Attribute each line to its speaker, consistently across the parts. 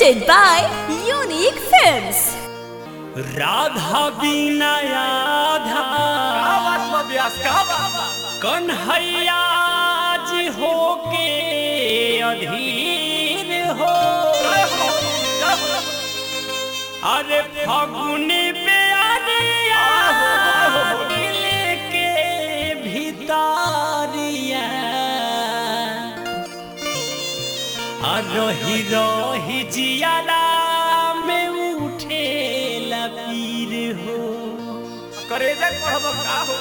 Speaker 1: presented by Unique Films.
Speaker 2: Radha बिना आधा कन्हैया जी होके अधीर हो अरे फगुनी प्यारिया दिल के भितारिया आ रही रही जियाला में उठे लपीर हो
Speaker 3: करेजा कहब का हो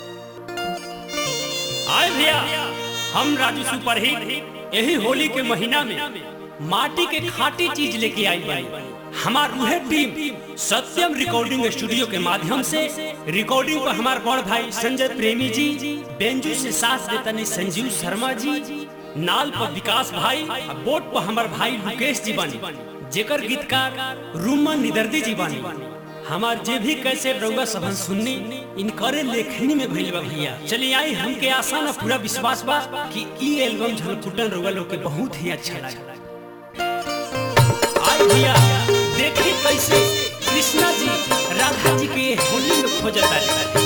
Speaker 2: आए भैया हम राजू सुपर हिट यही होली के महीना में माटी के खाटी चीज लेके आई बाई हमार रूहे टीम सत्यम रिकॉर्डिंग स्टूडियो के माध्यम से रिकॉर्डिंग पर हमार बड़ भाई संजय प्रेमी जी बेंजू से साथ देतनी संजीव शर्मा जी नाल पर विकास भाई आ बोट पर हमार भाई मुकेश जी बानी जेकर गीतकार रूमन निदर्दी जी बानी हमार जे भी कैसे रउआ सबन सुननी इनकरे लेखनी में भइल बा भैया चलिए आई हमके आसान और पूरा विश्वास बा कि ई एल्बम झलकुटन रउआ लोग के बहुत ही अच्छा लगा आई भैया देखी कैसे कृष्णा जी राधा जी के होली में खोजता है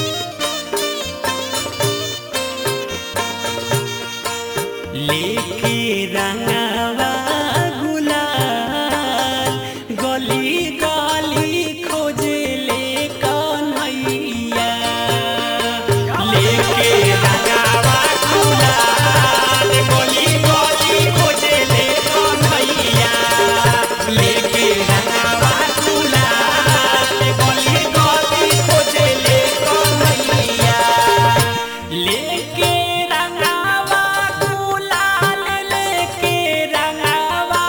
Speaker 2: लेके रंगावा गुलाल गली गली खोजे ले कन्हैया लेके रंगावा गुलाल गली गली खोजे ले कन्हैया लेके रंगावा गुलाल गली गली खोजे ले कन्हैया लेके रंगावा गुलाल लेके रंगावा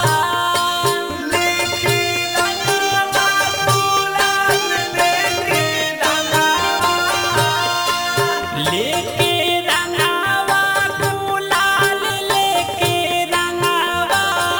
Speaker 3: लेके रंगावा गुलाल लेके रंगावा
Speaker 2: लेके रंगावा गुलाल लेके रंगावा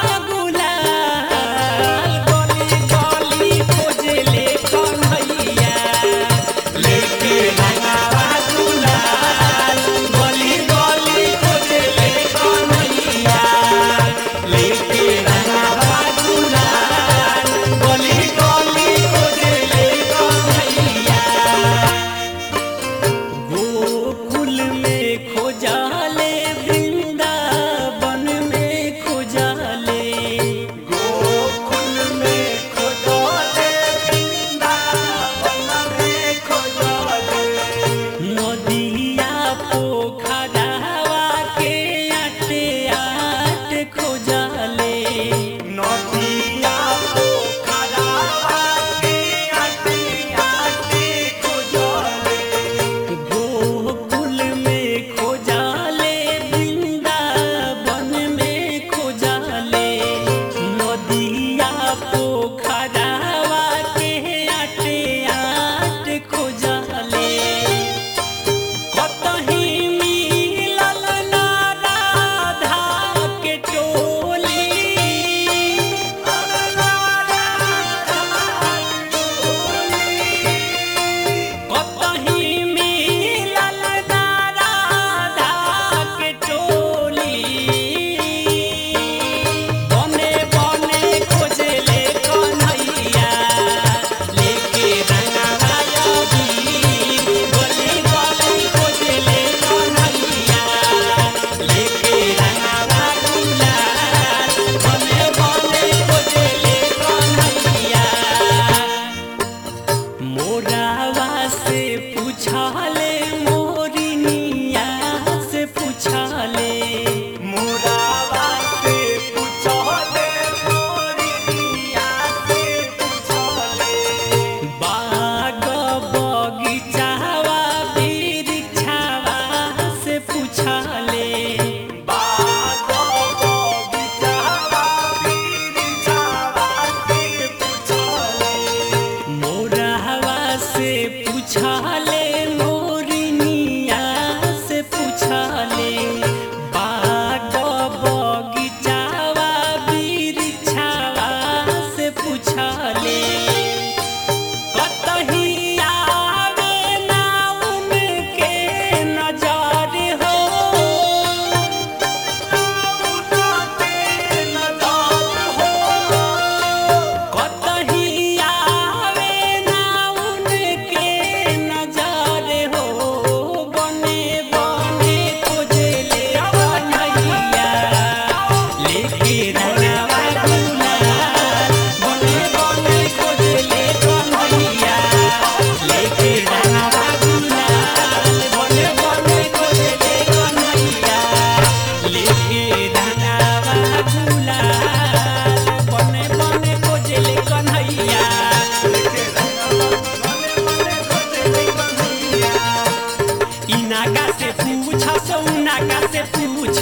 Speaker 2: गुलाल गली गली खोजे ले कन्हैया लेके रंगावा गुलाल गली गली खोजे ले कन्हैया लेके रंगावा गुलाल गली गली खोजे ले कन्हैया गोकुल में खोजाले वृंदावन में खोजाले
Speaker 3: गोकुल में खोजले वृंदावन में खोजले
Speaker 2: नदिया पोखरावा के आटे आट खोजाले
Speaker 3: नदिया पोखरावा के आटे आटे खोजले
Speaker 2: गोकुल में खोजाले वृंदावन में खोजाले नदिया पोखरावा के आटे आट खोजाले कतही इनागा से पूछ सौनागा से पूछ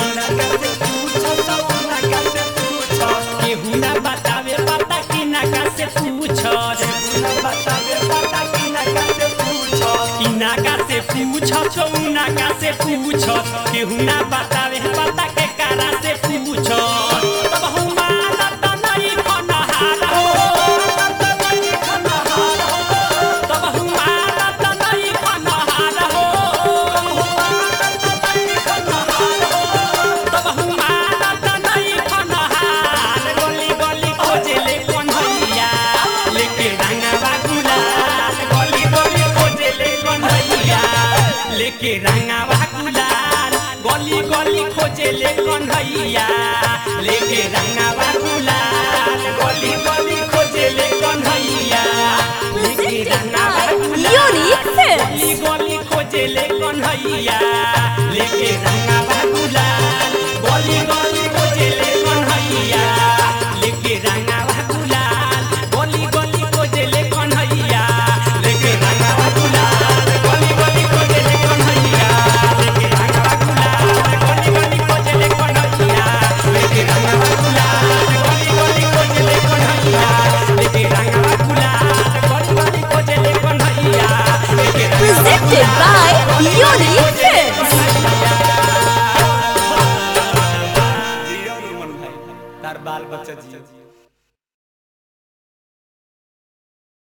Speaker 2: केहू ना बतावे पता कि नागा से पूछ इनागा से पूछ सौनागा से पूछ केहू ना बतावे पता के कारा से पूछ तब हुमाला त नहीं खनहार हो तब हुमाला त नहीं खनहार हो तब हुमाला त नहीं खनहार गली गली खोजेले कन्हैया लेके रंगवा गुलाल गली गली खोजेले कन्हैया लेके रंगवा गुलाल गली गली खोजेले कन्हैया लेके रंगवा गुलाल गली गली खोजेले कन्हैया लेके रंगवा गुलाल
Speaker 1: Unique Films.
Speaker 2: गली गली खोजेले कन्हैया लेके रंगवा गुलाल गली गली खोजेले कन्हैया लेके रंगवा गुलाल गली गली खोजेले कन्हैया लेके रंगवा गुलाल गली गली खोजेले कन्हैया लेके रंगवा गुलाल गली गली खोजेले कन्हैया लेके रंगवा गुलाल गली गली खोजेले कन्हैया लेके रंगवा गुलाल गली गली खोजेले कन्हैया लेके
Speaker 1: Presented by Unique Films.
Speaker 2: तार बाल बच्चा जियो